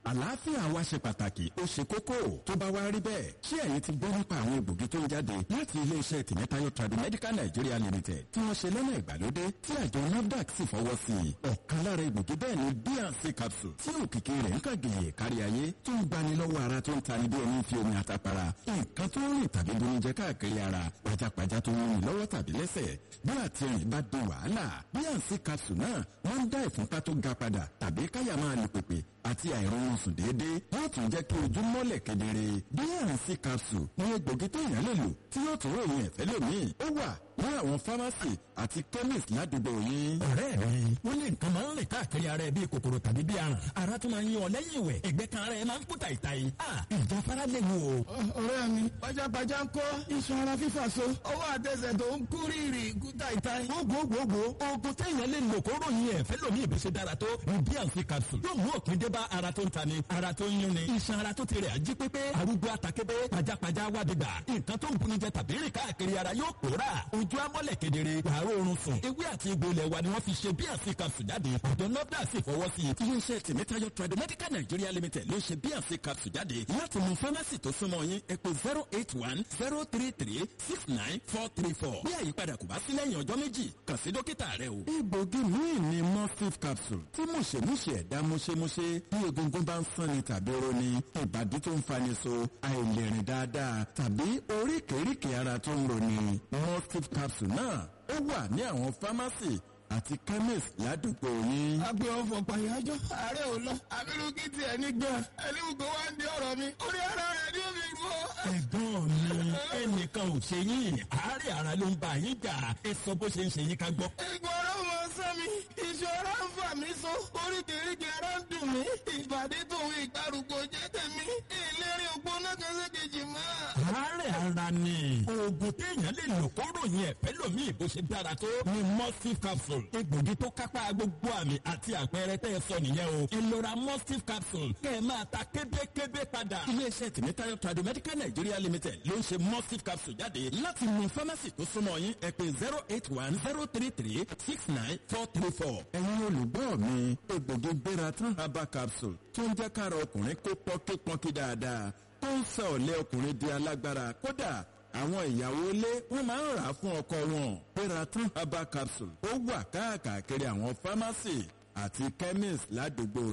àlàáfíà wa ṣe pàtàkì ó ṣe kókó tó bá wá rí bẹ́ẹ̀ ṣé ẹ̀yin ti gbọ́ nípa àwọn egbògi tó ń jáde láti iléeṣẹ́ tìmẹ́tayọ Tradimedical Nigeria Limited tí wọ́n ṣe lọ́nà ìgbàlódé tí àjọ NAFDAC sì fọwọ́ sí i ọ̀kan lára egbògi bẹ́ẹ̀ ni bnc capsule tí òkìkí rẹ̀ ń kàgèyè kárí ayé tó ń gbani lọ́wọ́ ara tó ń tani bí ẹni fi omi àtàpàrà nǹkan tó ń rìn tàbí bonijẹ káàkiri ara pajápajá tó ń rìn lọ́wọ́ tàbí lẹ́sẹ̀ bí àtìrìn bá di wàhálà bnc capsule náà wọ́n ń dá ìfúnpá tó ga padà tàbí káyà máa lè pèpè àti àìrọ̀rùn sùn déédéé yóò tún jẹ́ kí ojú mọ́lẹ̀ kedere bnc capsule ní egbògi tó yàn lè lò tí yóò tún ròyìn ẹ̀fẹ́ lómi ó wà ní àwọn fámásì àti chemist ládùúgbò yín. ọ̀rẹ́ mi wọ́n ní nǹkan máa ń rìn káàkiri ara ẹ bíi kòkòrò tàbí bíi aràn ara tún máa ń yan ọ lẹ́yìn ìwẹ̀ ẹ̀gbẹ́ kan ara ẹ máa ń kú tàìtàì ìjáfara lè mú o. ọ̀rẹ́ mi pajápajá ń kọ́ iṣan ara fífà so ọwọ́ àtẹsẹ̀ tó ń kú rírì kú tàìtàì. gbogbogbò oògùn téèyàn lè lò kó ròyìn ẹ̀fẹ́ lómi ìbísẹ̀ dára tó ní bnc capsule yóò mú òpin dé bá ara tó ń tani ara tó ń yún ni iṣan ara tó ti rẹ̀ ají pépé arúgbó àtàkébé pajápajá wá dìgbà nǹkan tó ń buni jẹ tàbí rìn káàkiri ara yóò pòórà ojú amọ́lẹ̀ kedere wàá oorun sùn ewé àti egbò ilẹ̀ wa ni wọ́n fi ṣe bnc capsule jáde ọ̀dọ́ nọ́dà sì fọwọ́ sí i. iléeṣẹ́ tìmẹ́tayọ Tradimedical Nigeria Limited ló ṣe bnc capsule jáde láti mú fámásì tó súnmọ́ yín ẹ pè zero eight one zero three three six nine four three four bí àyípadà kò bá sí lẹ́yìn ọjọ́ méjì kàn sí dókítà rẹ o. egbògi míì ni mustif capsule tí mùṣemúṣe ẹ̀dá múṣemúṣe bí egungun bá ń sanni tàbí roni ìbàdí tó ń fani so àìlèrìn dáadáa tàbí oríkèéríkèé ara tó ń roni mustif capsule náà ó wà ní àwọn fámásì àti chemist ládùúgbò yín. agbe ọfọ pàyájọ ààrẹ ò lọ abirùkí tiẹ̀ ní gan ẹni gbogbo wa ń di ọ̀rọ̀ mi orí ara rẹ̀ ní omi gbọ́. ẹ̀gbọ́n mi ẹnìkan ò ṣe yín àárẹ̀ ara ló ń bá yín jà ẹ sọ bó ṣe ń ṣe yín ká gbọ́. ìgbọràn mọ sọ mi ìṣòro ń fà mí so oríkèéríkèé ara ń dùn mí ìbàdí tòun ìgbàrúgbó jẹ́ tèmi ìlérí ògbóná kan sí kejì mọ́. àárẹ̀ ara ni oògùn téèyàn lè lò kó ròyìn ẹ̀fẹ́ lómi ìbò ṣe dára tó ni mustif capsule egbògi tó kápá gbogbo àmì àti àpẹẹrẹ tẹ́ ẹ sọ nìyẹn o ẹ lọ ra mustif capsule kẹ́ ẹ máa ta kébékébé padà. iléeṣẹ́ tìmẹ́tayọ Tradimedical Nigeria Limited ló ń ṣe mustif capsule jáde láti mú fámásì tó súnmọ́ yín ẹ pè zero eight one zero three three six nine four three four. ẹ̀yin olùgbọ́ mi egbògi gbéra tán herbal capsule tó ń jẹ́ kára ọkùnrin kó pọ́nkípọ́nkí dáadáa tó ń sọ ọ̀lẹ́ ọkùnrin di alágbára kódà àwọn ìyàwó ilé wọn máa ń rà á fún ọkọ wọn Peraton herbal capsule ó wà káàkiri àwọn fámásì àti chemist ládùúgbò